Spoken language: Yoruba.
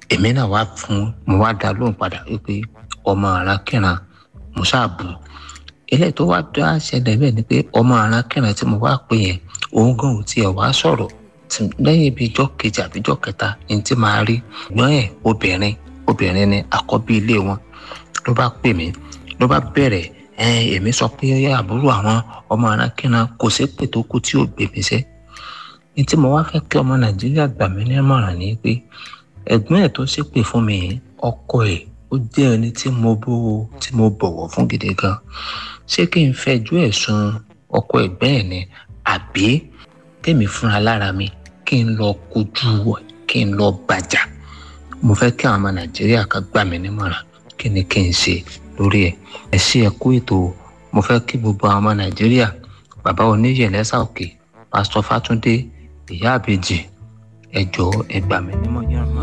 èmi náà wá fún mo wá dá lóhùn padà wípé ọmọ arákìnrin mo ṣáàbù eléyìí tó wá dá ṣẹlẹ̀ bẹ́ẹ̀ ni pé ọmọ arákìnrin tí mo wá pè yẹn òun gan ò tiẹ̀ wá sọ̀rọ̀ lẹ́yìn ibi ijọ́ kejì àbí ijọ́ kẹta ní tí máa rí gbọ́n ẹ̀ obìnrin obìnrin ni àkọ́bí ilé wọn ló bá pè mí ló bá bẹ̀rẹ̀ èmi sọ pé àbúrò àwọn ọmọ arákìnrin kò sí pè tó kú tí ò gbé mi sẹ́ ní tí mo wá fẹ́ kí ọmọ nàìjíríà gbà mí nímọ̀ràn ni pé ẹ̀gbọ́n ẹ̀ tó ṣépè fún mi ọkọ ẹ̀ ó jẹ́ ẹni tí mo bó tí mo bọ̀wọ̀ fún gidi gan ṣé kí n fẹjú ẹ̀ sun ọkọ ẹ̀gbẹ́ ẹ̀ ni àbí tèmi fúnra lára mi kí n lọ kojú kí n lọ bàjà mo fẹ́ kí àwọn ọmọ nàìjíríà kan gbà mí nímọ̀ràn kí ni kí n ṣe lórí ẹ̀ ẹ ṣe ẹ kú ètò mo fẹ́ kí gbogbo àwọn ọmọ nàìjíríà bàbá oníyẹlẹ́sà òkè pásítọ̀ fátúndé ìyá àbèjì ẹ jọ̀ọ́ ẹ gbà mí nímọ̀ràn.